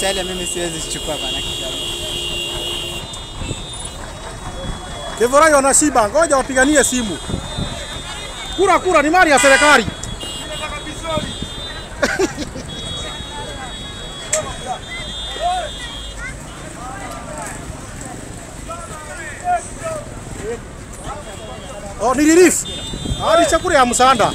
mchele mimi siwezi chukua bana kidogo. Kevorai wanashiba, ngoja wapiganie simu. Kura kura ni mali ya serikali. Oh, ni relief. Ah, ni chakula ya msaada.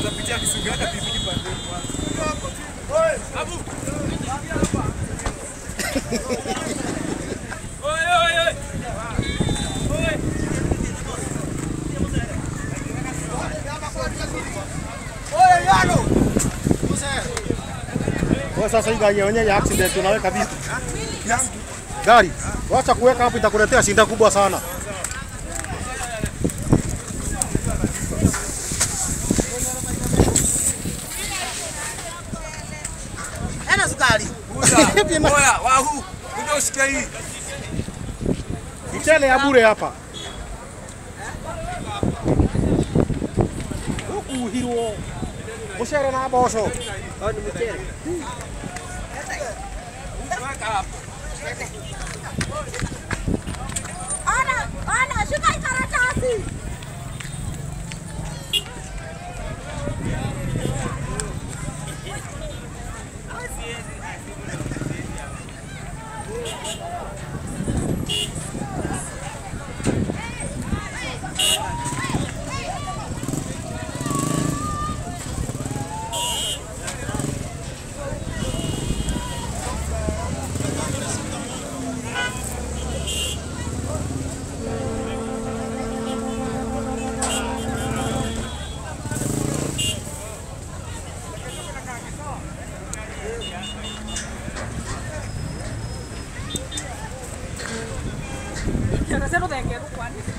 Kwa sasa hii gari yenyewe ya accident tunaweka vipi? Gari, wacha kuweka hapo itakuletea shinda kubwa sana. Hana sukari. Oya, wahu, kuja usikie hii. Mchele ya bure hapa. Huku hirwo. Mucere na mboco. Ana, ana, shika hii karatasi. Yo no sé lo de qué, ¿cuál?